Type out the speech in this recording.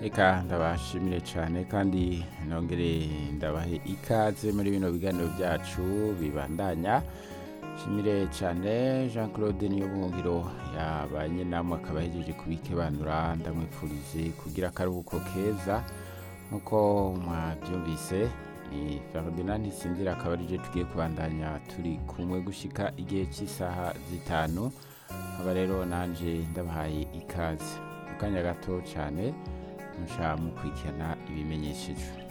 reka ndabashimire cyane kandi nongere ndabahe ikaze muri bino biganiro byacu bibandanya shimire cyane jean claude niyo buhungiro yabanye namwe akaba yagejeje kubikebanura ndamwifurize kugira akaruhuko keza nk'uko mwabyumvise ni ferdinand ntisinzira akaba arije tugiye kubandanya turi kumwe gushika igihe cy'isaha zitanu aba rero nanjye ndabahaye ikaze mu kanya gato cyane musha mukurikirana ibimenyeshejwe